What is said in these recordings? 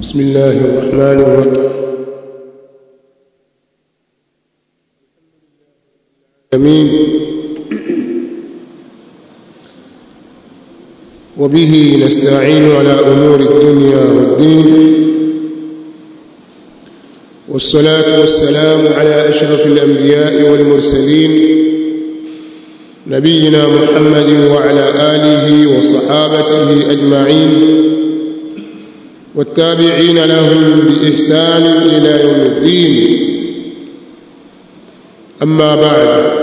بسم الله الرحمن الرحيم امين وبه نستعين على امور الدنيا والدين والصلاه والسلام على اشرف الانبياء والمرسلين نبينا محمد وعلى اله وصحابته اجمعين والتابعين لهم باحسان الى يوم الدين اما بعد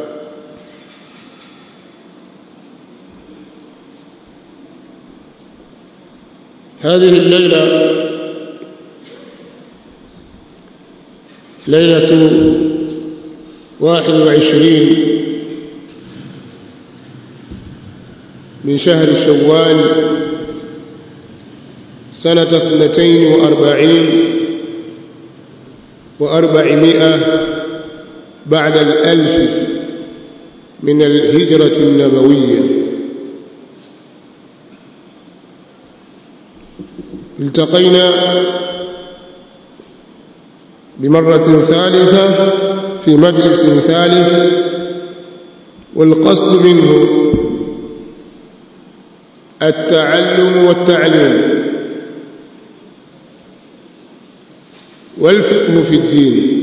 هذه الليله ليله واحد وعشرين من شهر شوال سنة اثنتين وأربعين وأربعمائة بعد الألف من الهجرة النبوية التقينا بمرة ثالثة في مجلس ثالث والقصد منه التعلم والتعليم والفقه في الدين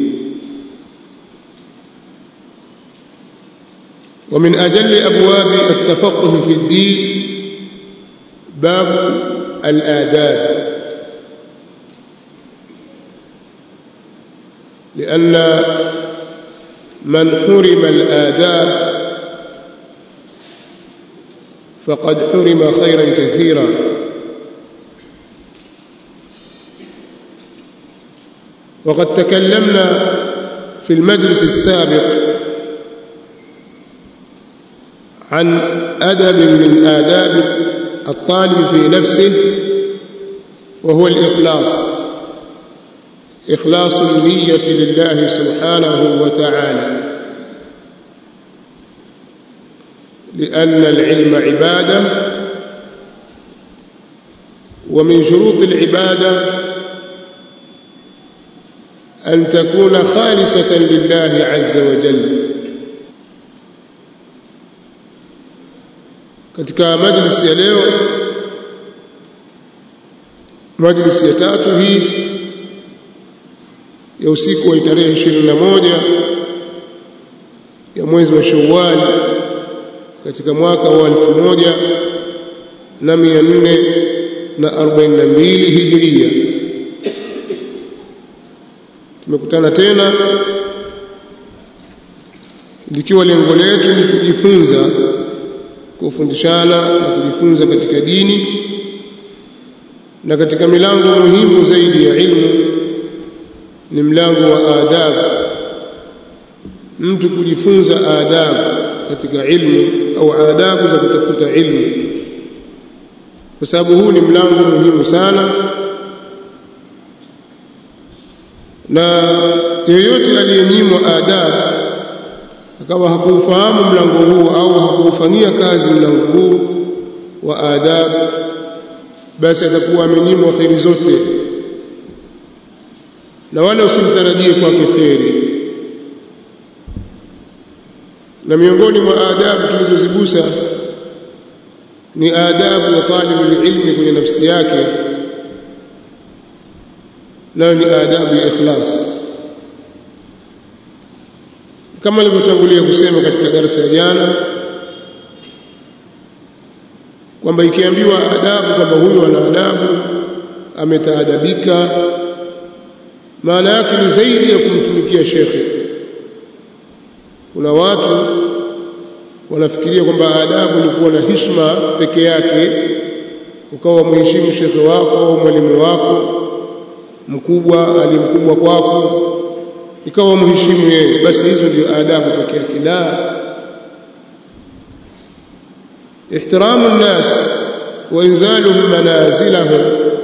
ومن أجل أبواب التفقه في الدين باب الآداب لأن من حرم الآداب فقد حرم خيرا كثيرا وقد تكلمنا في المجلس السابق عن أدب من آداب الطالب في نفسه وهو الإخلاص إخلاص النية لله سبحانه وتعالى لأن العلم عبادة ومن شروط العبادة أن تكون خالصة لله عز وجل katika majlisi ya leo majlisi ya tatu hii ya usiku wa tarehe 21 ya mwezi wa Shawwal katika mwaka wa 1442 Hijria tumekutana tena likiwa lengo letu ni kujifunza kufundishana na kujifunza katika dini na katika milango muhimu zaidi ya ilmu ni mlango wa adabu mtu kujifunza adabu katika ilmu au adabu za kutafuta ilmu kwa sababu huu ni mlango muhimu sana na yeyote aliyenyimwa adabu akawa hakuufahamu mlango huu au hakuufanyia kazi mlango huu wa adabu basi atakuwa amenyimwa kheri zote na wala usimtarajie kwake kheri na miongoni mwa adabu tulizozigusa ni adabu ya talibu ilmi kwenye nafsi yake nayo ni adabu ya ikhlas kama nilivyotangulia kusema katika darasa ya jana kwamba ikiambiwa adabu kwamba huyu ana adabu ametaadabika maana yake ni zaidi ya kumtumikia shekhe kuna watu wanafikiria kwamba adabu ni kuwa na heshima peke yake ukawa mheshimu shekhe wako au mwalimu wako mkubwa alimkubwa kwako ikawa mheshimu yeye basi hizo ndio adabu peke yake la ihtiramu nnas wa inzaluhum manazilahum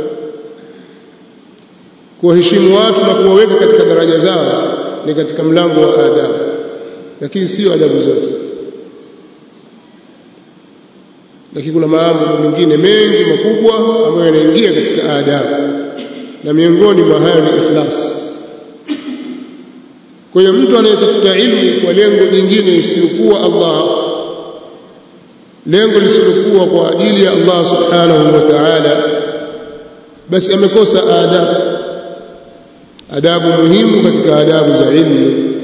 kuwaheshimu watu na kuwaweka katika daraja zao ni katika mlango wa adabu lakini sio adabu zote lakini kuna mambo mengine mengi makubwa ambayo yanaingia katika adabu na miongoni mwa hayo ni ikhlas kwa hiyo mtu anayetafuta ilmu kwa lengo jingine isiyokuwa Allah lengo lisilokuwa kwa ajili ya Allah subhanahu wa ta'ala basi amekosa adabu adabu muhimu katika adabu za ilmu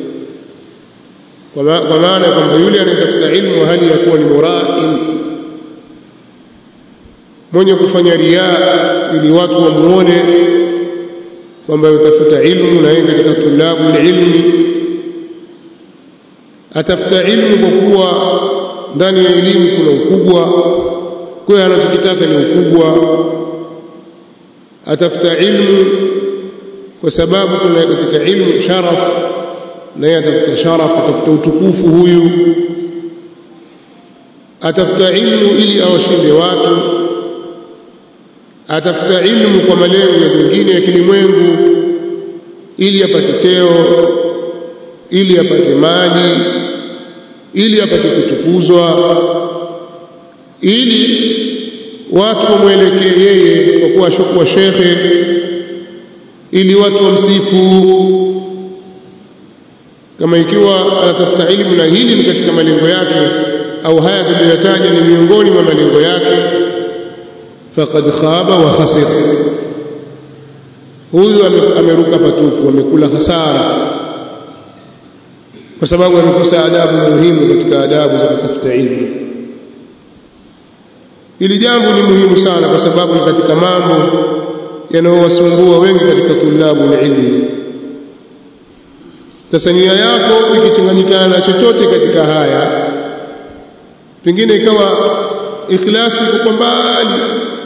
kwa maana kwamba yule anayetafuta ilmu hali ya kuwa ni murain mwenye kufanya riaa ili watu wamuone kwamba utafuta ilmu na yeye katika tulabu ilmi atafuta ilmu kwa kuwa ndani ya elimu kuna ukubwa kwa hiyo anachokitaka ni ukubwa atafuta ilmu kwa sababu kuna katika ilmu sharaf na yeye atafuta sharaf atafuta utukufu huyu atafuta ilmu ili awashinde watu atafuta ilmu kwa malengo ya mengine ya kilimwengu ili apate cheo ili apate mali ili apate kutukuzwa ili watu wamwelekee yeye kwa kuwa ashakuwa shekhe ili watu wamsifu kama ikiwa anatafuta ilmu na hili ni katika malengo yake au haya tuliyotaja ni miongoni mwa malengo yake faqad khaba wa khasira huyu ameruka patupu amekula hasara kwa sababu amekosa adabu muhimu katika adabu za kutafuta ilmu hili jambo ni muhimu sana kwa sababu ni katika mambo yanayowasumbua wengi katika tulabu ilmu sasa nia yako ikichanganyikana na chochote katika haya pengine ikawa ikhlasi iko mbali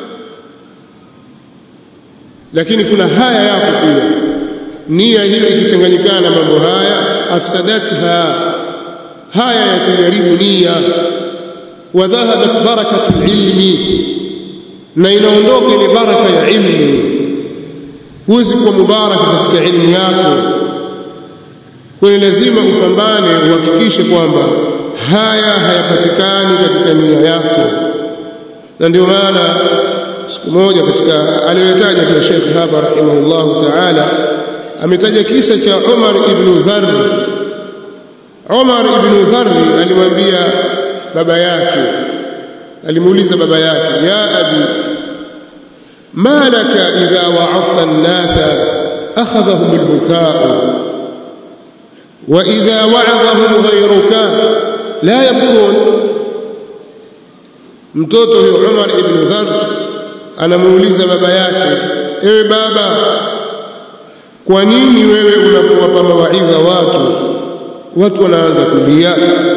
lakini kuna haya yako pia nia hiyo ikichanganyikana na mambo haya afsadatha haya yatajaribu nia wa dhahabat barakatu ilmi na inaondoka ile baraka ya ilmu huwezi kuwa mubaraka katika ilmu yako kwa lazima upambane uhakikishe kwamba haya hayapatikani katika nia yako na ndio maana siku moja katika aliyotaja pia Sheikh hapa rahimahullahu ta'ala ametaja kisa cha Umar ibn Dharr Umar ibn Dharr alimwambia baba yake alimuuliza baba yake ya abi ما لك إذا وعظت الناس أخذهم البكاء وإذا وعظهم غيرك لا يبكون mtoto huyo Umar ibn Dharr anamuuliza baba yake ewe baba kwa nini wewe unapowapa mawaidha watu watu wanaanza kulia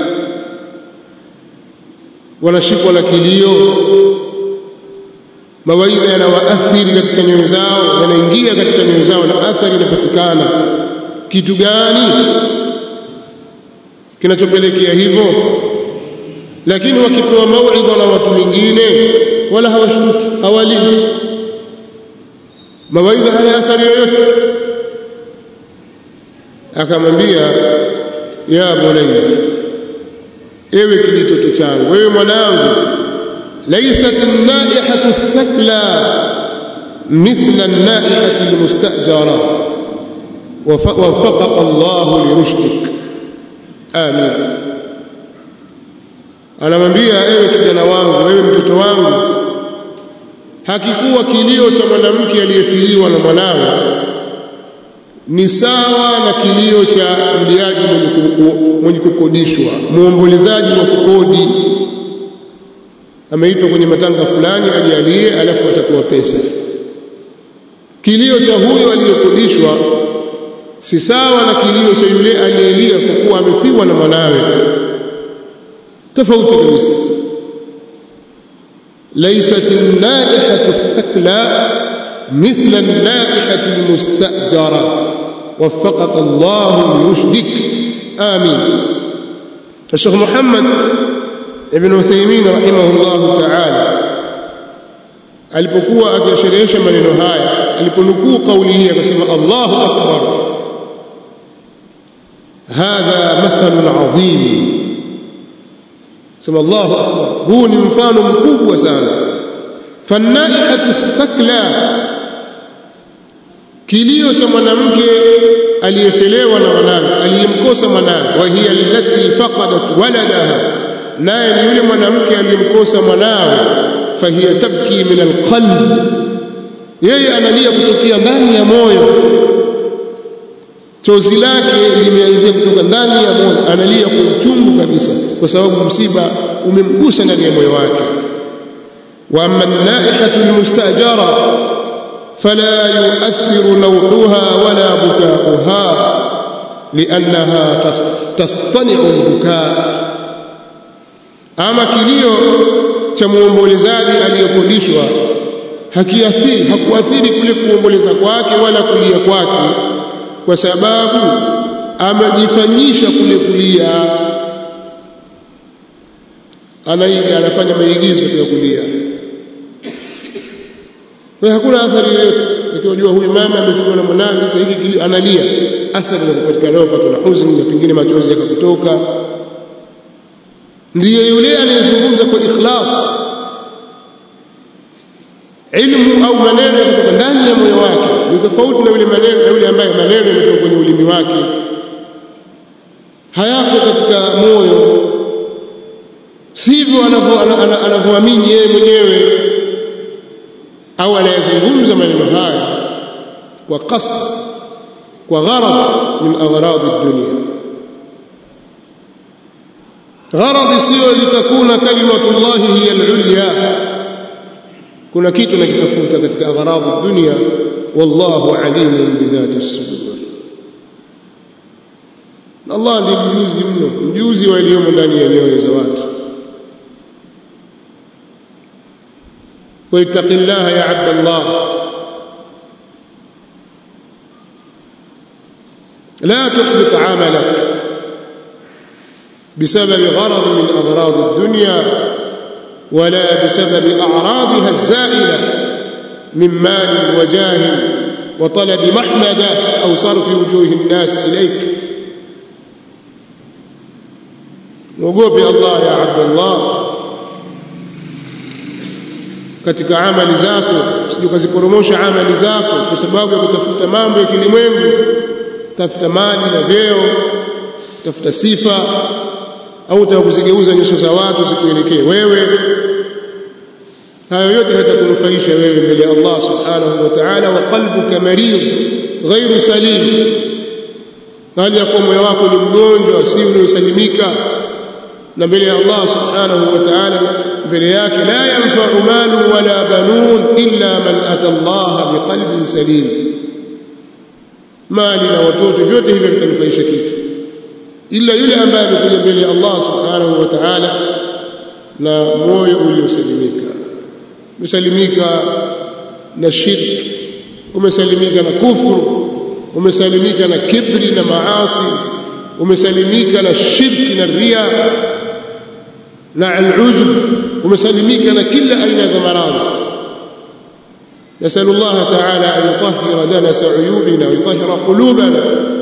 wanashikwa na kilio mawaidha yanawaathiri katika nyoyo zao yanaingia katika nyoyo zao na athari inapatikana kitu gani kinachopelekea hivyo lakini wakipewa mauidha na watu wengine wala hawashtuki hawalii mawaidha haya athari yoyote akamwambia ya bunayya ewe kijitoto changu wewe mwanangu laysat an-naihatu thakla mithla an-naihati al-mustajara وفقك الله لرشدك آمين anamwambia ewe kijana wangu ewe mtoto wangu hakikuwa kilio cha mwanamke aliyefiliwa na mwanawe ni sawa na kilio cha mliaji mwenye kukodishwa muombolezaji wa kukodi ameitwa kwenye matanga fulani ajalie alafu atapewa pesa kilio cha huyo aliyekodishwa si sawa na kilio cha yule aliyelia kwa kuwa amefiwa na mwanawe tofauti kabisa laysat an-naihatu thakla mithla an-naihati al-mustajara waffaqaka Allah lirushdik amin الشيخ محمد ابن عثيمين رحمه الله تعالى alipokuwa akisherehesha maneno haya aliponukuu kauli hii akasema Allahu akbar hadha mathalun adhim sema Allahu akbar huu ni mfano mkubwa sana fanaihatu thakla kilio cha mwanamke aliyefelewa na mwanawe aliyemkosa mwanawe wa hiya allati faqadat waladaha naye ni yule mwanamke aliyemkosa mwanawe fahiya tabki min alqalb yeye analia kutokea ndani ya moyo chozi lake limeanzia kutoka ndani ya moyo analia kwa uchungu kabisa kwa sababu msiba umemgusa ndani ya moyo wake wa amma naihatu almustajara fala yu'athiru nawhuha wala bukauha liannaha tastani'u albukaa ama kilio cha muombolezaji aliyekodishwa hakiathiri hakuathiri kule kuomboleza kwake wala kulia kwake kwa sababu amejifanyisha kule kulia anaiga anafanya maigizo ya kulia kwa hakuna athari yoyote ukiwajua huyu mama amefiwa na mwanawe sasa hiki analia athari inapatikana wakati na huzuni na pengine machozi yakakutoka ndiye yule anayezungumza kwa ikhlas ilmu au maneno kutoka ndani ya moyo wake ni tofauti na yule maneno na yule ambaye maneno yametoka kwenye ulimi wake hayako katika moyo sivyo anavyoamini yeye mwenyewe au anayezungumza maneno haya kwa qasd kwa gharad min aghrad ad-dunya gharad sio litakuna kalimatullahi hiya al-ulya kuna kitu nakitafuta katika aghrad ad-dunya wallahu alimun bidhati as-sudur Allah ndiye mjuzi mno mjuzi wa yaliyomo ndani ya nyoyo za watu واتق الله يا عبد الله لا تحبط عملك بسبب غرض من أغراض الدنيا ولا بسبب أعراضها الزائلة من مال وجاه وطلب محمدة أو صرف وجوه الناس إليك وقوبي الله يا عبد الله katika amali zako usije ukaziporomosha amali zako kwa sababu ya kutafuta mambo ya kilimwengu tafuta mali na vyeo tafuta sifa au utakuzigeuza nyuso za watu zikuelekee wewe hayo yote hatakunufaisha wewe mbele ya Allah subhanahu wa ta'ala wa qalbuka marid ghairu salim hali ya kuwa moyo wako ni mgonjwa si uliosalimika na mbele ya Allah subhanahu wa ta'ala mbele yake la yanfa'u malu wala banun illa man ata Allah biqalbin salim mali na watoto vyote hivyo vitanufaisha kitu ila yule ambaye amekuja mbele ya Allah subhanahu wa ta'ala na moyo uliosalimika umesalimika na shirki umesalimika na kufuru umesalimika na kibri na maasi umesalimika na shirki na ria na al-ujub umesalimika na kila aina ya maradhi نسأل الله تعالى أن يطهر دنس عيوبنا ويطهر قلوبنا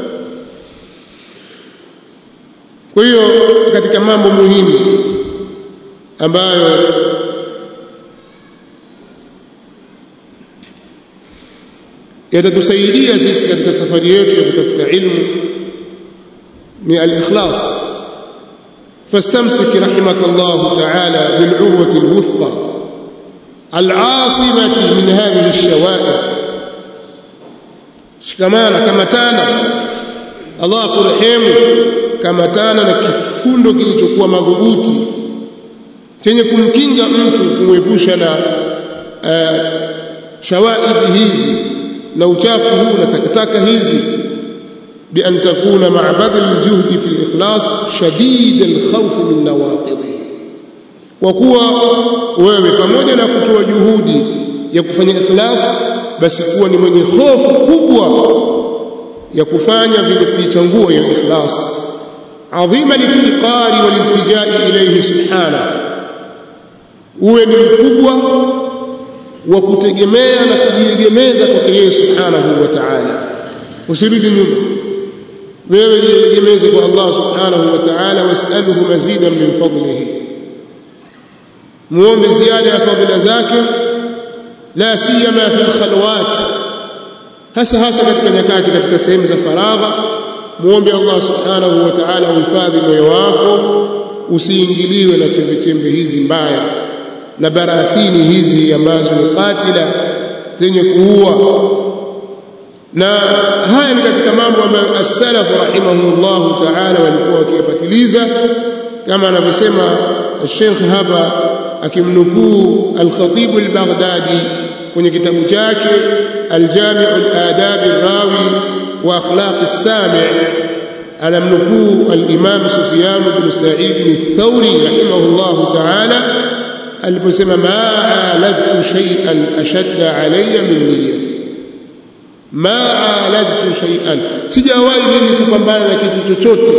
kwa hiyo katika mambo muhimu ambayo yatatusaidia sisi katika safari yetu ya kutafuta ilmu ni al-ikhlas فاستمسك رحمك الله تعالى بالعروة الوثقى العاصمة من هذه الشوائب shikamana kamatana Allah akurehemu kamatana na kifundo kilichokuwa madhubuti chenye kumkinga mtu kumwepusha na uh, shawaib hizi na uchafu huu na takataka hizi بأن تكون مع بذل الجهد في الإخلاص شديد الخوف من نواقضه وكوا wewe pamoja na kutoa juhudi ya kufanya ikhlas basi kuwa ni mwenye hofu kubwa ya kufanya vile kuichangua hiyo ikhlas adhima litiqari waliltijai ilayhi subhana uwe ni mkubwa wa kutegemea na kujiegemeza kwake yeye subhanahu wa ta'ala usirudi nyuma wewe jiegemeze kwa Allah subhanahu wa ta'ala wasaluhu mazidan min fadlihi muombe ziada ya fadhila zake la siyama fi alkhalwat hasa hasa katika nyakati katika sehemu za faragha muombe Allah subhanahu wa ta'ala uhifadhi moyo wako usiingiliwe na chembe chembe hizi mbaya na barathini hizi ambazo ni katila zenye kuua na haya ni katika mambo ambayo as-salaf rahimahumullah ta'ala walikuwa wakiyapatiliza kama anavyosema Sheikh hapa akimnukuu al-Khatib al-Baghdadi kwenye kitabu chake al-Jami' al-Adab ar-Rawi wa Akhlaq as-Sami' anamnukuu al-Imam Sufyan ibn Sa'id al-Thawri rahimahullah ta'ala aliposema ma aladtu shay'an ashadda alayya min niyyati ma aladtu shay'an sijawahi mimi kupambana na kitu chochote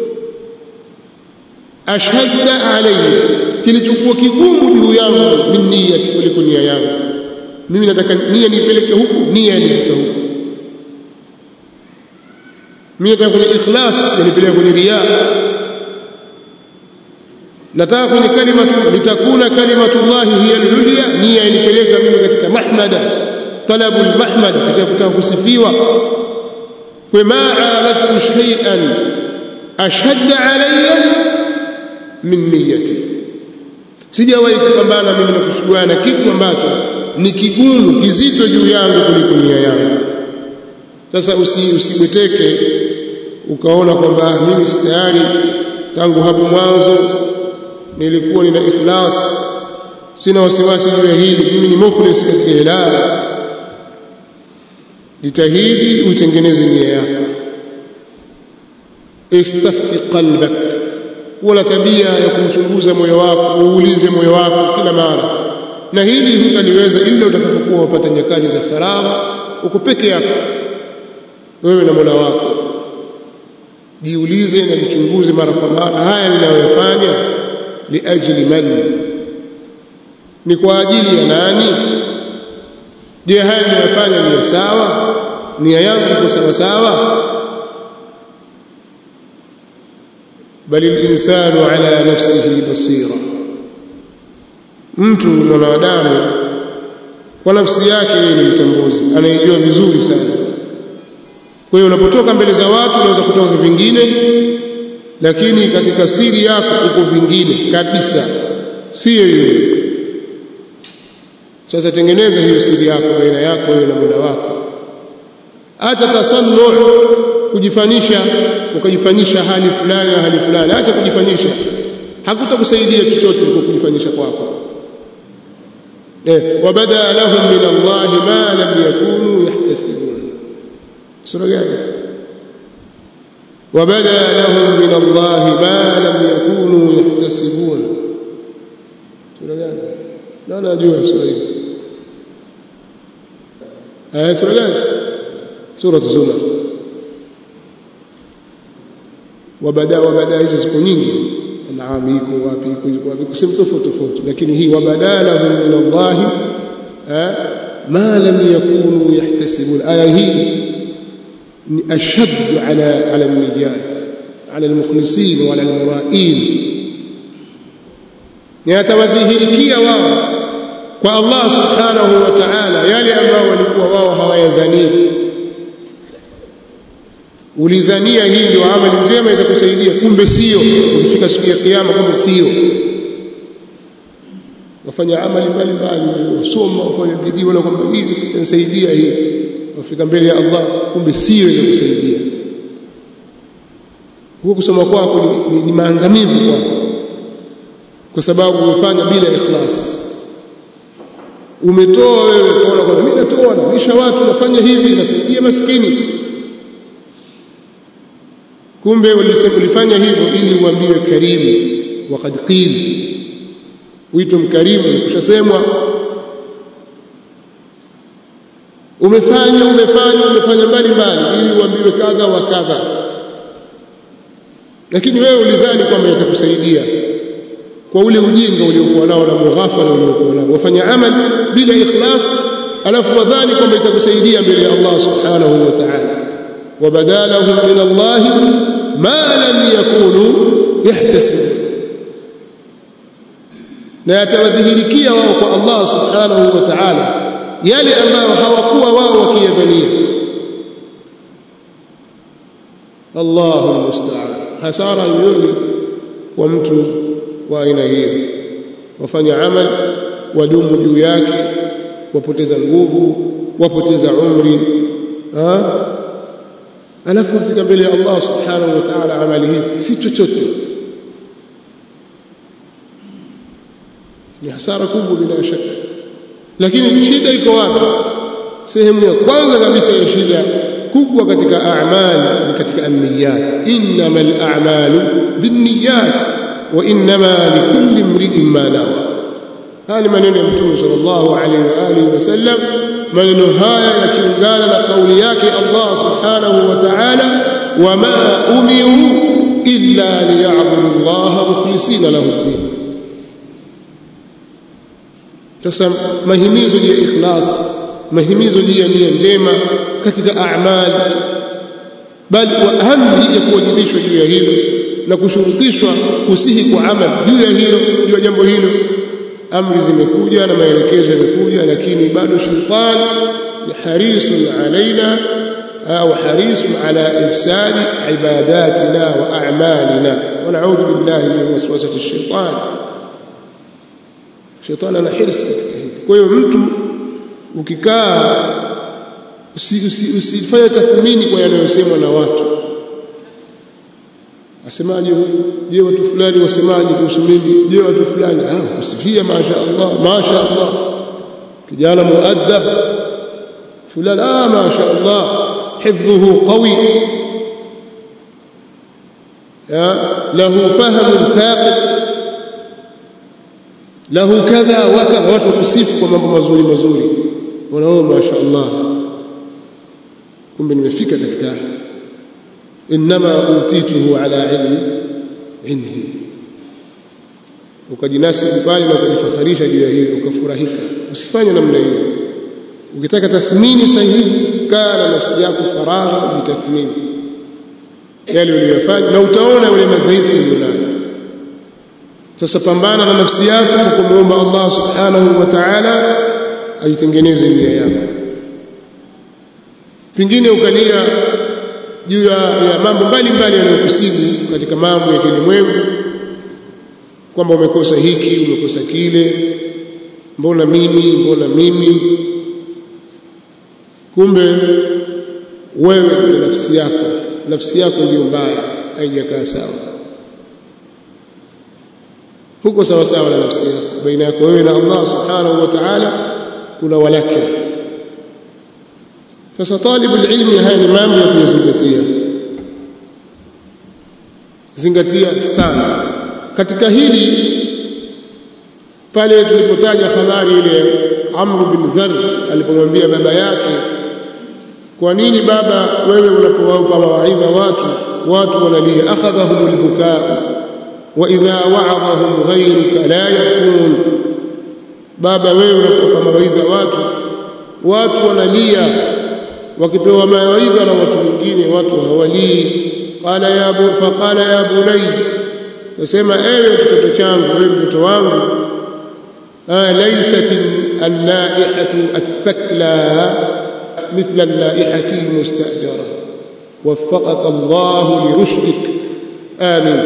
ashadda alayya kilichokuwa kigumu juu yangu min niyyati kuliko nia yangu mimi nataka nia nipeleke huku nia nipeleke huku mimi nataka kwenye ikhlas nipeleke kwenye riya nataka kwenye kalimatu litakuna kalimatullahi hiya al-ulya nia inipeleka mimi katika mahmada talabu al-mahmad katika kutaka kusifiwa kwa ma aladtu shay'an ashadda alayya min niyyati sijawahi kupambana mimi na kusuguana na kitu ambacho ni kigumu kizito juu yangu kuliko nia yangu sasa usi usibweteke ukaona kwamba mimi si tayari tangu hapo mwanzo nilikuwa nina ikhlas sina wasiwasi juu ya hili mimi ni mukhlis katika ilala jitahidi utengeneze nia yako istafti qalbak wala tabia ya kumchunguza moyo wako uulize moyo wako kila mara na hili hutaliweza ila utakapokuwa wapata nyakati za faragha uko peke yako wewe na Mola wako jiulize na jichunguze mara kwa mara haya ninayoyafanya liajli man ni kwa ajili ya nani je haya ninayofanya ni sawa nia yangu iko sawa sawa bali linsanu ala nafsihi basira mtu mwanadamu kwa nafsi yake yeye ni mtambuzi anaijua vizuri sana kwa hiyo unapotoka mbele za watu unaweza kutoka vingine lakini katika siri yako uko vingine kabisa sio hiyo sasa tengeneza hiyo siri yako baina yako wewe na Mola wako acha tasannu kujifanisha ukajifanisha hali fulani na hali fulani acha kujifanisha hakutakusaidia chochote kwa kujifanisha kwako eh wabada lahum min Allah ma lam yakunu yahtasibun sura gani وبدا لهم من الله ما لم يكونوا يحتسبون sura gani na najua sura hii aya sura gani sura zuma wabada wabada hizi siku nyingi naam iko wapi iko wapi kusema tofauti tofauti lakini hii wabada lahum min Allah ma lam yakunu yahtasibun aya hii أشد على على النجاة على المخلصين وعلى المرائين yatawadhihirikia wao kwa Allah subhanahu wa ta'ala yale ambao walikuwa wao hawayadhania ulidhania hii ndio amali njema itakusaidia kumbe sio ukifika siku ya kiyama kumbe sio wafanya amali mbalimbali wasoma wafanya bidii wala kwamba hii itanisaidia hii wafika mbele ya Allah kumbe sio ile kusaidia huko kusoma kwako ni, ni, ni maangamivu kwako kwa sababu umefanya bila ikhlas umetoa wewe kuona kwamba mimi natoa naisha watu nafanya hivi nasaidia maskini kumbe ulifanya hivyo ili uambiwe karimu waqad qil uitwe mkarimu kushasemwa umefanya umefanya umefanya mbali mbali ili uambiwe kadha wa kadha lakini wewe ulidhani kwamba itakusaidia kwa ule ujinga uliokuwa nao na mughafala uliokuwa nao wafanya amali bila ikhlas alafu wadhani kwamba itakusaidia mbele ya Allah subhanahu wa ta'ala wabadalahum min Allah ma lam yakunu yahtasibun na yatawadhihirikia wao kwa Allah subhanahu wa ta'ala yale ambayo hawakuwa wao wakiyadhania Allahu almusta'an hasara yoyote kwa mtu wa aina hiyo wafanya amal wadumu juu yake wapoteza nguvu wapoteza umri ha? alafu afika mbele ya Allah subhanahu wa ta'ala amali hii si chochote ni hasara kubwa bila shaka lakini shida iko wapi sehemu ya kwanza kabisa ya shida kubwa katika a'mal ni katika an-niyyat innamal a'malu binniyat wa innama likulli imri'in ma nawa haya ni maneno ya mtume sallallahu alaihi wa alihi wasallam maneno haya yakiungana na kauli yake Allah subhanahu wa ta'ala wama umiru illa liya'budu Allah mukhlisina lahu ad-din sasa mahimizo ya ikhlas mahimizo ya nia njema katika a'mal bali wa amri ya kuwajibishwa juu ya hilo na kushurutishwa kusihi kwa amal juu ya hilo juu ya jambo hilo amri zimekuja na maelekezo yamekuja lakini bado shetani ni harisun alaina au harisun ala ifsadi ibadatina wa a'malina wa na'udhu billahi min waswasati ash-shaytan shetani ana hirsi kwa hiyo mtu ukikaa usifanye tathmini kwa yanayosemwa na watu asemaje huyu je watu fulani wasemaje kuhusu mimi je watu fulani ah kusifia masha Allah masha Allah kijana muaddab fulani ah masha Allah hifdhuhu qawi ya lahu fahamu thaqib lahu kadha wa kadha watu kusifu kwa mambo mazuri mazuri wanaona masha Allah kumbe nimefika katika inma utituhu ala ilmi indi ukajinasibu pale na ukajifakharisha juu ya hilo ukafurahika usifanye namna hiyo ukitaka tathmini sahihi kaa na nafsi yako faragha ujitathmini yale uliyofanya na utaona yale madhaifu ulionayo sasa pambana na nafsi yako kwa kumwomba Allah subhanahu wa ta'ala aitengeneze nia yako pengine ukalia juu ya, ya mambo mbalimbali yanayokusibu katika mambo ya kilimwengu kwamba umekosa hiki umekosa kile mbona mimi mbona mimi kumbe wewe na nafsi yako nafsi yako ndiyo mbaya haijakaa sawa huko sawa sawa na nafsi yako baina yako wewe na Allah subhanahu wa ta'ala kuna walakin sasa talibu ilmi haya ni mambo ya kuyazingatia zingatia sana katika hili pale tulipotaja habari ile Amr bin Dharr alipomwambia baba yake kwa nini baba wewe unapowapa mawaidha watu watu wanalia akhadhahum albukaa wa idha wa'adhahum ghayruka la yakun baba wewe unapowapa mawaidha watu watu wanalia wakipewa mawaidha na watu wengine watu hawalii qala ya bu faqala ya bunay nasema ewe mtoto changu ewe mtoto wangu laysat an-naihatu ath-thakla مثل النائحة المستأجرة وفقك الله لرشدك آمين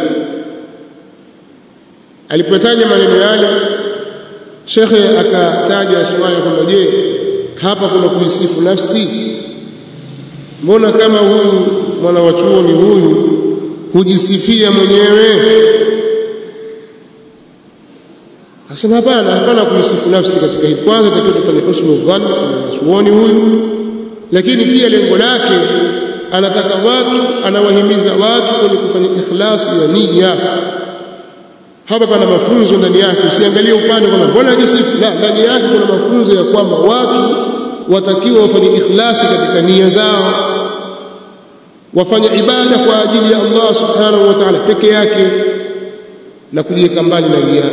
alipotaja maneno yale shekhe akataja swali kwamba je hapa kuna kuisifu nafsi mbona kama huyu mwana wa chuoni huyu hujisifia mwenyewe akasema hapana hapana kuisifu nafsi katika hili kwanza takiwa tufanye husnu dhann na chuoni huyu lakini pia lengo lake anataka watu anawahimiza watu kwenye kufanya ikhlasi ya nia hapa pana mafunzo ndani yake usiangalie upande kwamba mbona hajisifu la ndani yake kuna mafunzo ya kwamba watu watakiwa wafanye ikhlasi katika nia zao wafanye ibada kwa ajili ya Allah subhanahu wa ta'ala peke yake na kujiweka mbali na riya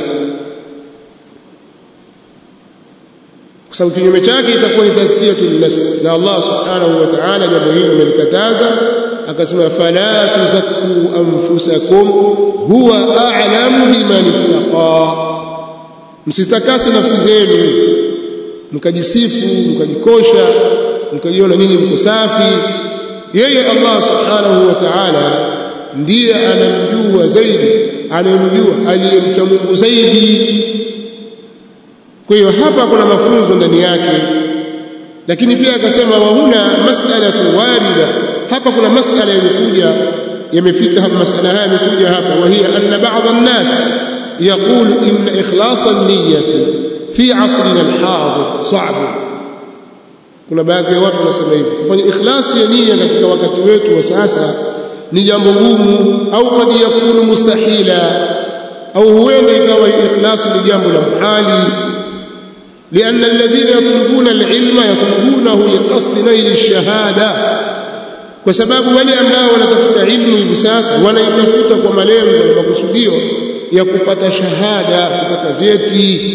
kwa sababu kinyume chake itakuwa ni tazkiyatu nafsi na Allah subhanahu wa ta'ala jambo hilo amelikataza akasema fala tuzakku anfusakum huwa a'lamu biman ittaqa msitakase nafsi zenu mkajisifu mkajikosha mkajiona nyinyi mko safi yeye Allah subhanahu wa ta'ala ndiye anamjua zaidi anayemjua aliyemcha Mungu zaidi kwa hiyo hapa kuna mafunzo ndani yake lakini pia akasema wa huna mas'alatu warida hapa kuna mas'ala yamekuja yamefika hapa mas'ala haya yamekuja hapa wa hiya anna ba'd an-nas يقول إن إخلاص النية في عصرنا الحاضر صعب kuna baadhi ya watu wanasema hivi kufanya ikhlasi ya nia katika wakati wetu wa sasa ni jambo gumu au kad yakunu mustahila au huenda ikawa ikhlasi ni jambo la muhali لأن الذين يطلبون العلم يطلبونه لقصد نيل الشهادة kwa sababu wale ambao wanatafuta ilmu hivi sasa wanaitafuta kwa malengo na makusudio ya kupata shahada kupata vyeti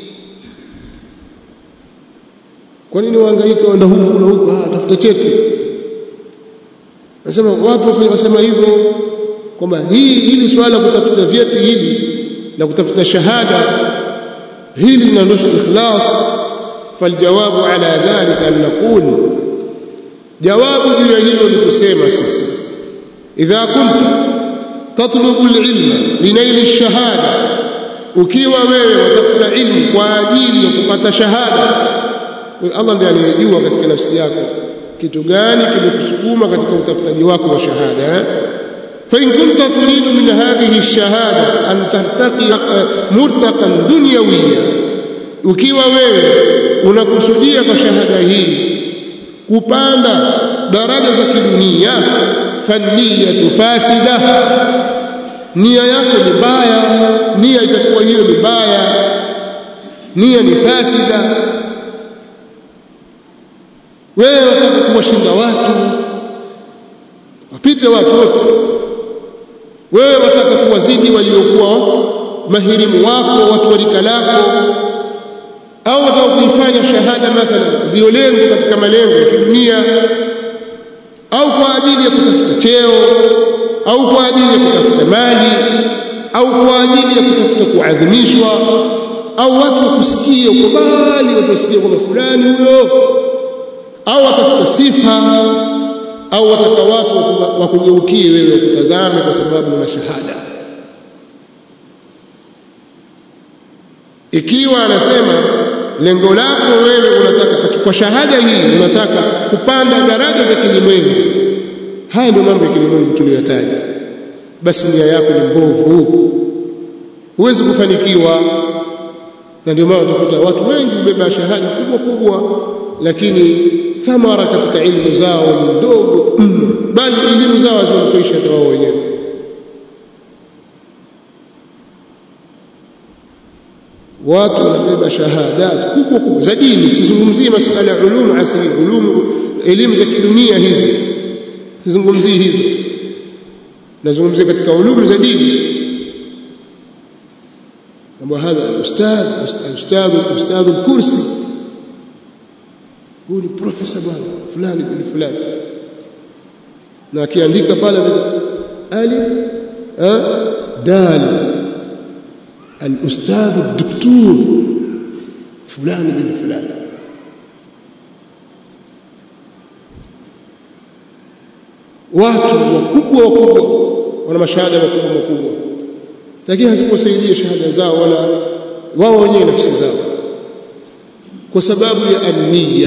kwa nini wahangaika waenda huku na huku ah tafuta cheti nasema watu wasema hivyo kwamba hii hili swala kutafuta vyeti hili na kutafuta shahada hili linaondosha ikhlas faljawabu ala dhalika an naqul jawabu juu ya hilo ni kusema sisi idha kunta tatlubu alilma linaili alshahada ukiwa wewe watafuta ilmu kwa ajili ya kupata shahada Allah ndiye anayejua katika nafsi yako kitu gani kimekusukuma katika utafutaji wako wa shahada فإن كنت تريد من هذه الشهادة أن ترتقي مرتقا دنيويا ukiwa wewe unakusudia kwa shahada hii kupanda daraja za kidunia faniyatu fasida nia yako ni mbaya nia itakuwa hiyo ni mbaya nia ni fasida wewe wataka kuwashinda watu wapite watu wote wewe wataka kuwazidi waliokuwa mahirimu wako watu wa rika lako au wataka kuifanya shahada mathalan ndio lengo katika malengo ya kidunia au kwa ajili ya kutafuta cheo au kwa ajili ya kutafuta mali au kwa ajili ya kutafuta kuadhimishwa au watu wakusikie uko mbali watu wasikie kwamba fulani huyo au watafuta sifa au wataka watu wakugeukie wewe wakutazame kwa sababu una shahada ikiwa anasema lengo lako wewe unataka kwa shahada hii unataka kupanda daraja za kilimwengu haya ndio mambo ya kilimwengu tuliyotaja basi nia yako ni mbovu huwezi kufanikiwa na ndio maana utakuta watu wengi hubeba shahada kubwa kubwa lakini thamara katika ilmu zao ni ndogo mno bali elimu zao haziwanufaisha hata wao wenyewe watu wanabeba shahadat kubwa kubwa za dini sizungumzie masuala ya ulum asili ulum elimu za kidunia hizi sizungumzii hizo nazungumzia katika ulum za dini kwamba hadha ustadh ustadh ustadh kursi huyu ni profesa bwana fulani bin fulani na akiandika pale alif dal الاستاذ الدكتور فلان بن فلان watu wakubwa wakubwa wana mashahada makubwa makubwa lakini hazikuwasaidia shahada zao wala wao wenyewe nafsi zao kwa sababu ya ania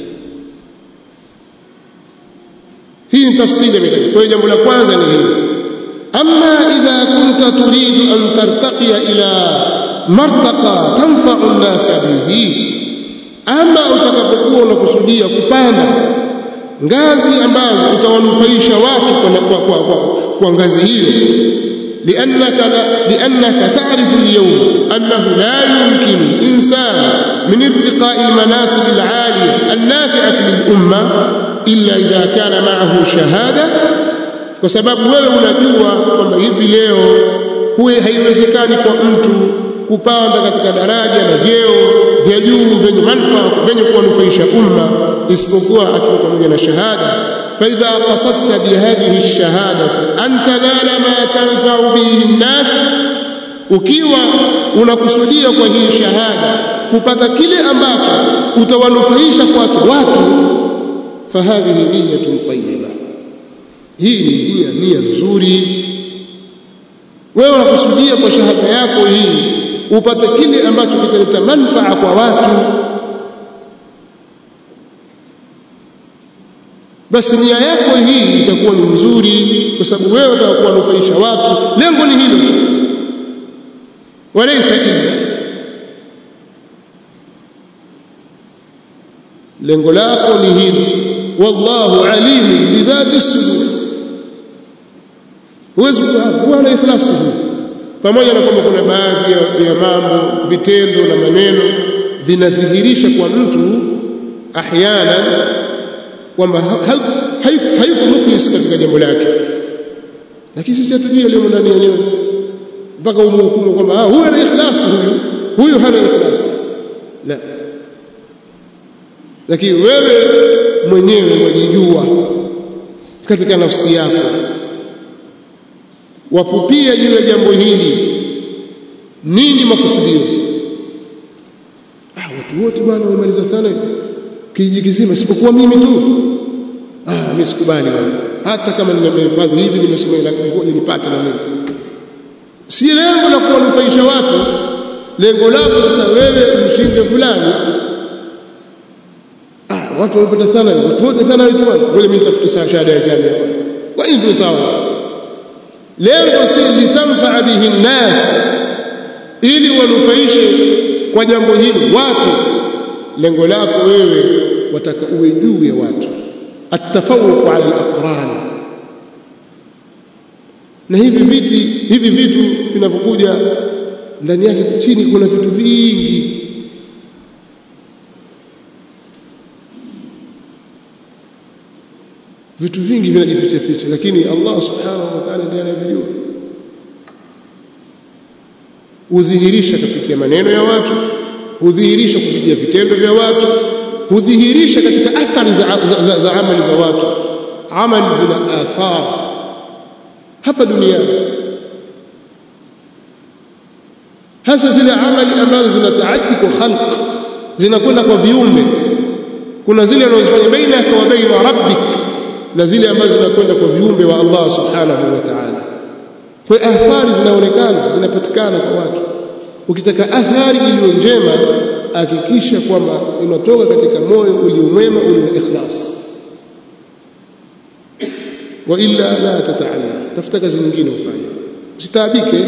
hii ni tafsiri ya mitaji kwa hiyo jambo la kwanza ni hili أما إذا كنت تريد أن ترتقي إلى مرتقى تنفع الناس به أما utakapokuwa unakusudia kupanda ngazi ambazo utawanufaisha watu kwa, kwa, kwa, kwa ngazi hiyo لأنك, لأنك تعرف اليوم أنه لا يمكن إنسان من ارتقاء المناصب العالية النافعة للأمة إلا إذا كان معه شهادة kwa sababu wewe unajua kwamba hivi leo huwe haiwezekani kwa mtu kupanda katika daraja na vyeo vya juu vyenye manufaa vyenye kuwanufaisha umma isipokuwa akiwa pamoja na shahada فإذا قصدت بهذه الشهادة أن تنال ما تنفع به الناس ukiwa unakusudia kwa hii shahada kupata kile ambacho utawanufaisha kwake watu fahadhihi niyatun tayyiba hii ni nia nia nzuri wewe unakusudia kwa shahada yako hii upate kile ambacho kitaleta manfaa kwa watu basi nia yako hii itakuwa ni nzuri kwa sababu wewe utakuwa kuwanufaisha watu lengo ni hilo tu walaysa illa lengo lako ni hilo wallahu alimun bidhati sudur huwezi kuwa na ikhlasi hii pamoja na kwamba kuna baadhi ya, ya mambo vitendo na maneno vinadhihirisha kwa mtu ahyana kwamba hayuko mukhlis katika jambo lake lakini sisi hatujui yaliyomo ndani yenyewe mpaka umhukumu kwamba huyu ana ikhlasi huyu huyu hana ikhlasi la lakini wewe mwenyewe wajijua katika nafsi yako wapupia juu ya jambo hili nini makusudio ah watu wote bwana wamemaliza sana kijiji kizima isipokuwa mimi tu ah mimi sikubali bwana hata kama nimehifadhi hivi nimesoma lakini ngoja nipate na mimi si lengo la kuwanufaisha watu lengo lako sasa wewe mshinde fulani ah watu wamepata sana watu wote sana wetu bwana ngoja mimi nitafute shahada ya jamii bwana kwa nini tu sawa lengo si litamfaa bihi nnas ili wanufaishe kwa jambo hili watu lengo lako wewe wataka uwe juu ya watu atafawuq ala alaqran na hivi viti hivi vitu vinavyokuja ndani yake chini kuna vitu vingi vitu vingi vinajificha ficha lakini Allah subhanahu wa ta'ala ndiye anayejua hudhihirisha kupitia maneno ya watu hudhihirisha kupitia vitendo vya watu hudhihirisha katika athari za, za, za, za amali za watu amali zina athar hapa duniani hasa zile amali ambazo zinataaddi kwa khalq zinakwenda kwa viumbe kuna zile anazofanya bainaka wa baina rabbik na zile ambazo zinakwenda kwa viumbe wa Allah subhanahu wa ta'ala kwa athari zinaonekana zinapatikana kwa watu ukitaka athari iliyo njema hakikisha kwamba inatoka katika moyo uliomwema ulio ikhlas wa illa la tataalla tafuta kazi nyingine ufanye usitaabike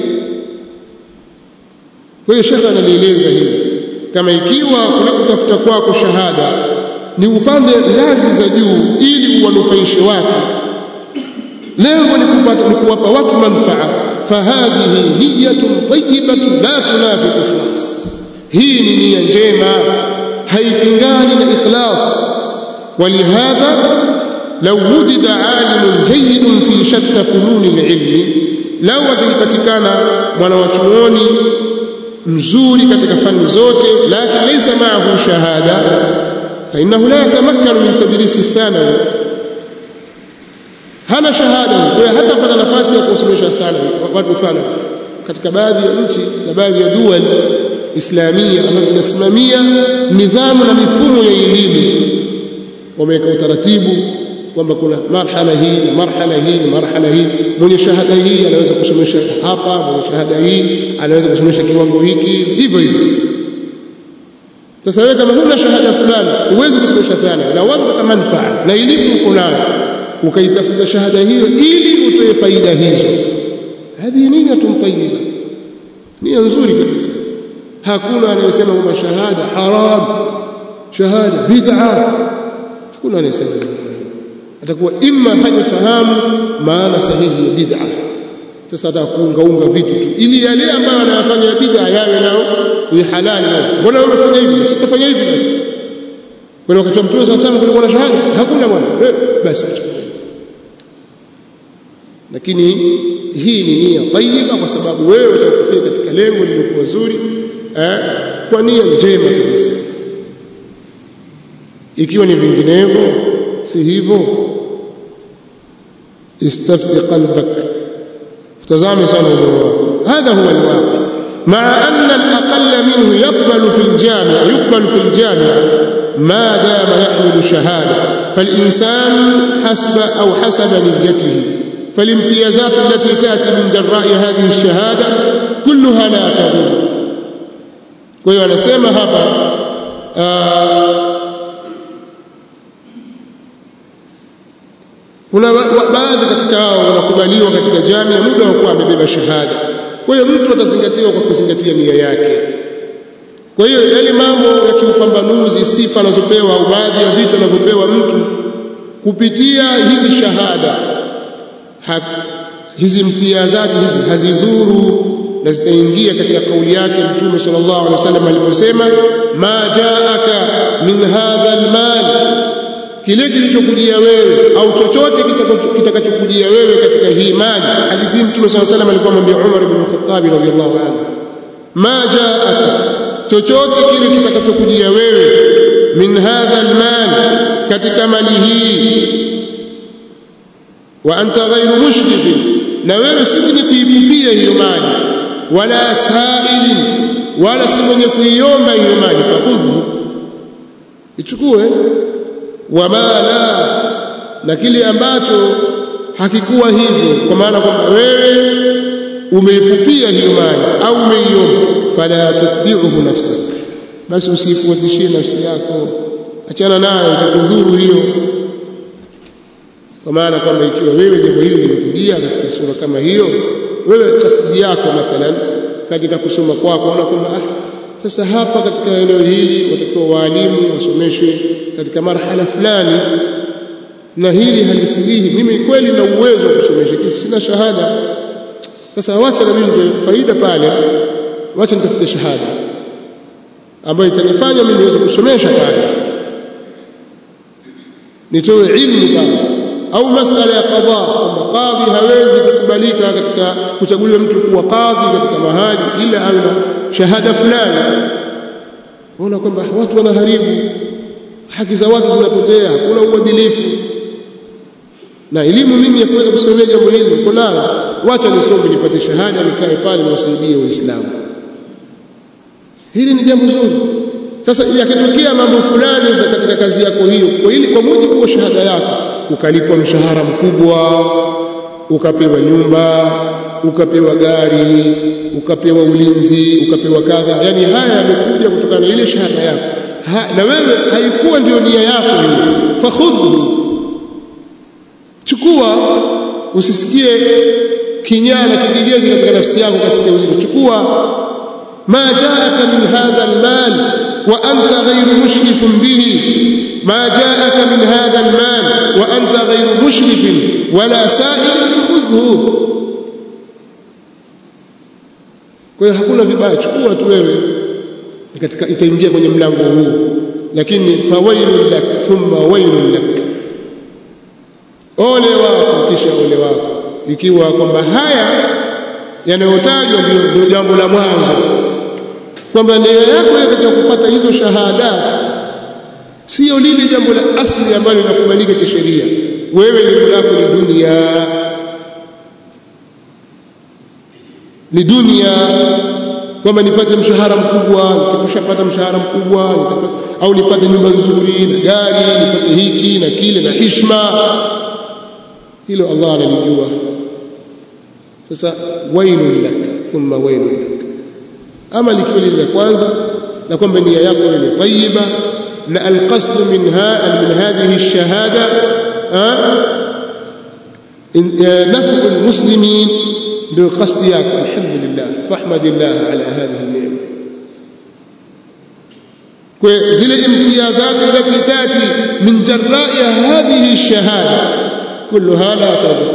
kwa hiyo shekha analieleza hili kama ikiwa kule kutafuta kwako shahada ni upande ngazi za juu ili uwanufaishe watu lengo ni kupata ni kuwapa watu manfaa fahadhihi niyatun tayyibatun la tunafi ikhlas hii ni nia njema haipingani na ikhlas ولهذا لو وجد عالم جيد في شتى فنون العلم لو atalipatikana mwanawachuoni mzuri katika fani zote lakini laysa ma'ahu shahada فإنه لا يتمكن من تدريس الثانوي hana shahada kwa hiyo hatapata nafasi ya kusomesha thanawi watu thanawi katika baadhi ya nchi na baadhi ya dual islamia ambazo zinasimamia nidhamu na mifumo ya elimu wameweka utaratibu kwamba kuna marhala hii na marhala hii na marhala hii mwenye shahada hii anaweza kusomesha hapa mwenye shahada hii anaweza kusomesha kiwango hiki hivyo hivyo sasa wewe kama huna shahada fulani huwezi kusomesha thanawi na wapata manfaa na elimu uko nayo ukaitafuta shahada hiyo ili utoe faida hizo hadhi niyatun tayyiba nia nzuri kabisa hakuna anayesema kwamba shahada haram shahada bid'a hakuna anayesema atakuwa imma hajafahamu maana sahihi ya bid'a sasa atakuungaunga vitu tu ili yale ambayo anayafanya bid'a yawe nao ni halali nao mbona wewe unafanya hivi sitafanya hivi basi kwa wakati wa mtume sallallahu alayhi kulikuwa na shahada hakuna bwana basi lakini hii ni nia tayyiba kwa sababu wewe utakufika katika lengo lililokuwa zuri eh, kwa nia njema kabisa ikiwa ni vinginevyo si hivyo istafti qalbak tazame sana moyo wako hadha huwa alwaqi مع أن الأقل منه يقبل في الجامع يقبل في الجامع ما دام يحمل شهادة فالإنسان حسب أو حسب نيته فالامتيازات التي تأتي من جراء هذه الشهادة كلها لا تضر kwa anasema hapa kuna baadhi katika hao wanakubaliwa katika jamii muda wa kuwa amebeba shahada kwa hiyo mtu atazingatiwa kwa kuzingatia nia yake kwa hiyo yale mambo ya kiupambanuzi sifa anazopewa au baadhi ya vitu anavyopewa mtu kupitia hizi shahada ha, hizi mtiazati hizi hazidhuru na zitaingia katika kauli yake mtume sallallahu alaihi wasallam aliposema ma jaaka min hadha almal kile kilichokujia wewe au chochote kitakachokujia wewe katika hii mali hadithi mtume sallallahu alaihi wasallam alikuwa amwambia Umar ibn Khattab radhiyallahu anhu ma jaaka chochote kile kitakachokujia wewe min hadha almal katika mali hii wa anta ghairu mushrifin na wewe si mwenye kuipupia hiyo mali wala sailin wala si mwenye kuiomba hiyo mali fakhudhu ichukue wama la na kile ambacho hakikuwa hivyo kwa maana kwamba wewe umeipupia hiyo mali au umeiomba fala tutbi'uhu nafsak basi usifuatishie nafsi yako achana nayo itakudhuru hiyo kwa maana kwamba ikiwa wewe jambo hili limekujia katika sura kama hiyo wewe kasdi yako mathalan katika kusoma kwako unaona kwamba ah sasa hapa katika eneo hili watakiwa waalimu wasomeshe katika marhala fulani na hili halisilihi mimi kweli na uwezo wa kusomesha lakini sina shahada sasa wacha na mimi ndio faida pale wacha nitafute shahada ambayo itanifanya mimi niweze kusomesha pale nitoe ilmu pale au masala ya qadha kwamba qadhi hawezi kukubalika katika kuchaguliwa mtu kuwa qadhi katika mahali ila awe na shahada fulani unaona kwamba watu wanaharibu haki za watu zinapotea hakuna uadilifu na elimu mimi ya kuweza kusimamia jambo hili niko nayo wacha nisome nipate shahada nikae pale niwasaidie waislamu hili ni jambo zuri sasa yakitokea mambo fulani za katika kazi yako hiyo kwa ili kwa mujibu wa shahada yako ukalipwa mshahara mkubwa ukapewa nyumba ukapewa gari ukapewa ulinzi ukapewa kadha yani haya yamekuja kutokana na ile shahada yako ha, na wewe haikuwa ndio nia yako hiyo fakhudhu chukua usisikie kinyaa na kigegezi katika nafsi yako kasikia uzito chukua ma jaaka min hadha almal wa anta ghayru mushrifun bihi ما جاءك من هذا المال وأنت غير مشرف ولا سائل خذه kwa hiyo hakuna vibaya chukua tu wewe katika itaingia kwenye mlango huu lakini fawailun lak thumma wailun lak ole wako kisha ole wako ikiwa kwamba haya yanayotajwa ndio ndio jambo la mwanzo kwamba nia yako katika kupata hizo shahada sio lile jambo la asli ambalo linakubalika kisheria wewe lengo lako ni dunia ni dunia kwamba nipate mshahara mkubwa nikishapata mshahara mkubwa au nipate nyumba nzuri na gari nipate hiki na kile na hishma hilo Allah analijua sasa wailun lak thumma wailun lak ama likiwa lile la kwanza na kwamba nia yako ni tayyiba na alqasd minha min hadhihi ash-shahada نفع المسلمين بالقصد ياكل الحمد لله فاحمد الله على هذه النعمه وزل الامتيازات التي تاتي من جراء هذه الشهاده كلها لا تضر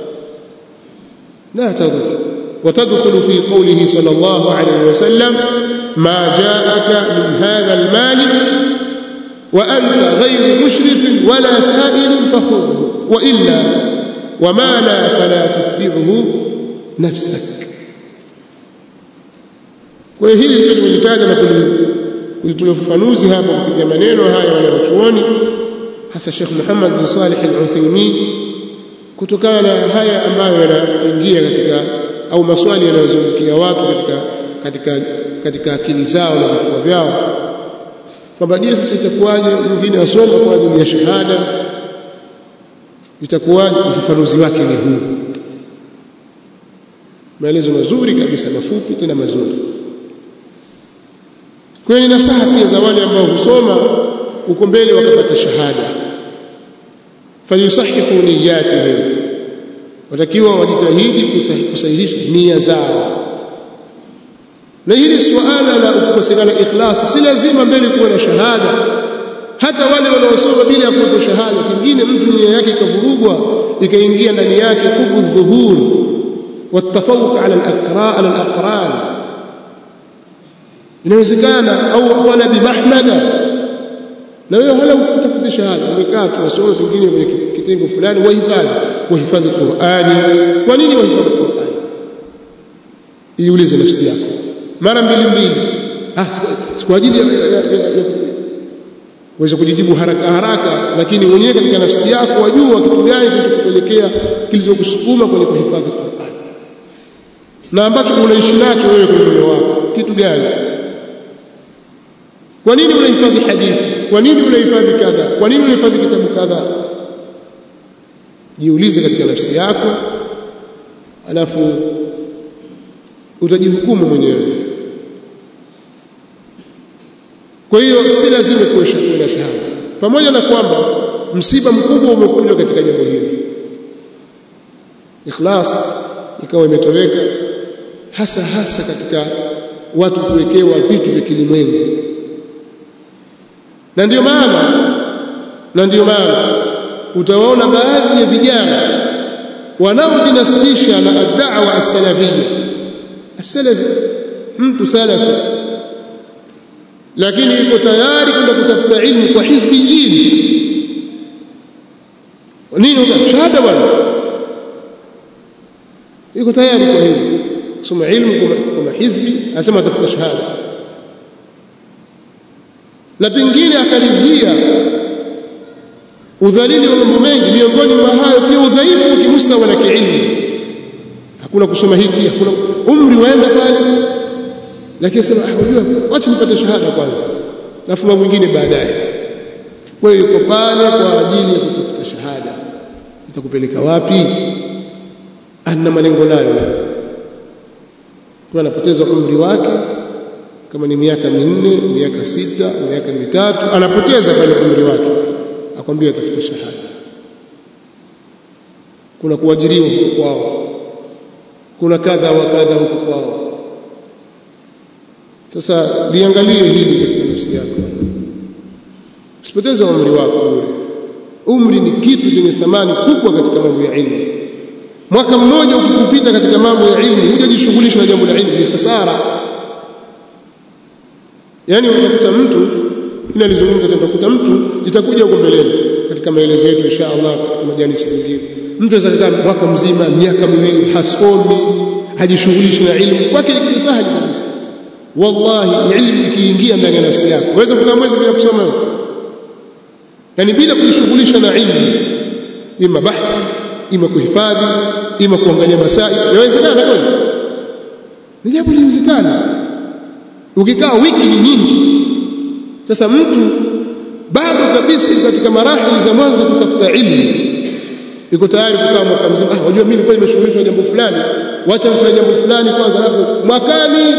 لا تضر وتدخل في قوله صلى الله عليه وسلم ما جاءك من هذا المال وأنت غير مشرف ولا سائل فخذه وإلا وما لا فلا تتبعه نفسك kwa hiyo hili ndio tulitaja na kulitolea ufafanuzi hapa kupitia maneno haya wanawachuoni hasa Sheikh Muhammad bin Salih al-Uthaymeen kutokana na haya ambayo yanaingia katika au maswali yanayozungukia watu katika katika katika akili zao na vifua vyao kwamba je sasa itakuwaje mwingine asoma kwa ajili ya shahada itakuwaje ufafanuzi wake ni huu maelezo mazuri kabisa mafupi tena mazuri kwa hiyo ni nasaha pia za wale ambao husoma uko mbele wakapata shahada falyusahihu niyatihim watakiwa wajitahidi kusahihisha nia zao na hili suala la kukosekana ikhlas si lazima mbele kuwa na shahada hata wale wanaosoma bila ya kuwa shahada kingine mtu nia yake ikavurugwa ikaingia ndani yake hubu dhuhur والتفوق على الأقراء على الأقران inawezekana au wala bimahmada na wewe hala utafuta shahada umekaa tunasoma pengine kwenye kitengo fulani wahifadhi wahifadhi Qur'ani kwa nini wahifadhi Qur'ani iulize nafsi yako mara mbili mbili ah si kwa ajili ya uweze kujijibu haraka haraka lakini mwenyewe katika nafsi yako wajua kitu gani kilichokupelekea kilichokusukuma kwenye kuhifadhi Qur'ani na ambacho unaishi nacho wewe kwenye moyo wako kitu gani kwa nini unahifadhi hadithi kwa nini unahifadhi kadha kwa nini unahifadhi kitabu kadha jiulize katika nafsi yako alafu utajihukumu mwenyewe kwa hiyo si lazima kuesha kuwa shahada pamoja na kwamba msiba mkubwa umekuja katika jambo hili ikhlas ikawa imetoweka hasa hasa katika watu kuwekewa vitu vya kilimwengu na ndiyo maana na ndiyo maana utawaona baadhi ya vijana wanaojinasibisha na ad-da'wa as-salafiyya as-salafi mtu salafi lakini yuko tayari kwenda kutafuta ilmu kwa hizbiyin nini shahada bwana yuko tayari kwa hilo kusoma ilmu kwa mahizbi anasema atafuta shahada na pengine akaridhia udhalili wa mambo mengi miongoni mwa hayo pia udhaifu wa kimustawa na kiilmu hakuna kusoma hiki hakuna umri waenda pale lakini akisema ah unajua wacha nipate shahada kwanza alafu mambo mengine baadaye kwa hiyo yuko pale kwa ajili ya kutafuta shahada itakupeleka wapi ana malengo nayo kwa anapoteza umri wake kama ni miaka minne miaka sita miaka mitatu anapoteza pale umri wake akwambia atafuta shahada kuna kuajiriwa huko kwao kuna kadha wa kadha huko kwao sasa liangalie hili katika nafsi yako usipoteze umri wako bure umri ni kitu chenye thamani kubwa katika mambo ya ilmu mwaka mmoja ukikupita katika mambo ya ilmu hujajishughulisha na jambo la ilmu ni hasara yani utakuta mtu ila nizungumza tutakuta mtu itakuja huko mbeleni katika maelezo yetu insha Allah katika majalisi mengine mtu anaweza kukaa mwaka mzima miaka miwili hasomi hajishughulishi na ilmu kwake ni kitu sahali kabisa wallahi ilmu ikiingia ndani ya nafsi yako waweza kukaa mwezi bila kusoma yani bila kujishughulisha na ilmu ima bahthi ima kuhifadhi ima kuangalia masai yawezekana kweli ni jambo linawezekana ukikaa wiki ni nyingi sasa mtu bado kabisa katika marahili za mwanzo kutafuta ilmu yuko tayari kukaa mwaka mzima ah wajua mimi nilikuwa nimeshughulishwa na jambo fulani wacha nifanye jambo fulani kwanza alafu mwakani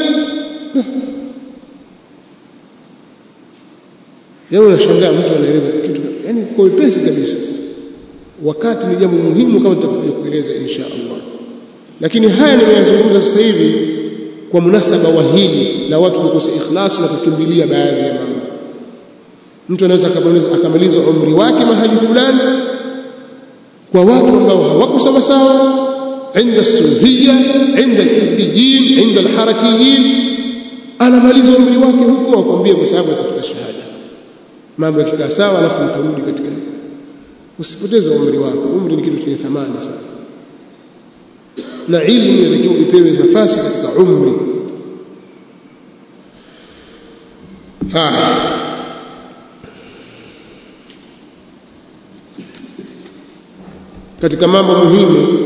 Yeye unashangaa mtu anaeleza kitu yani kwa wepesi kabisa wakati ni jambo muhimu kama tutakuja kueleza insha Allah lakini haya nimeyazungumza sasa hivi kwa munasaba wa hili la watu kukosa ikhlasi na kukimbilia baadhi ya mambo mtu anaweza akamaliza umri wake mahali fulani kwa watu ambao hawako sawa sawa عند الصوفيه عند الحزبيين عند الحركيين anamaliza umri wake huko akwambia kwa sababu atafuta shahada mambo yakikaa sawa alafu utarudi katika usipoteze umri wako umri ni kitu chenye thamani sana na ilmu inatakiwa ipewe nafasi katika umri haya katika mambo muhimu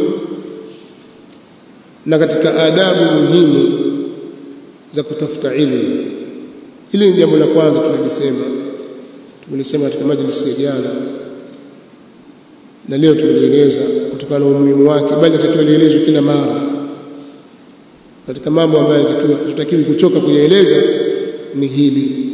na katika adabu muhimu za kutafuta ilmu hili ni jambo la kwanza tulilisema tumelisema katika majlisi ya jana na leo tumelieleza kutokana na umuhimu wake bali natakiwa lielezwe kila mara katika mambo ambayo tutakiwi kuchoka kuyaeleza ni hili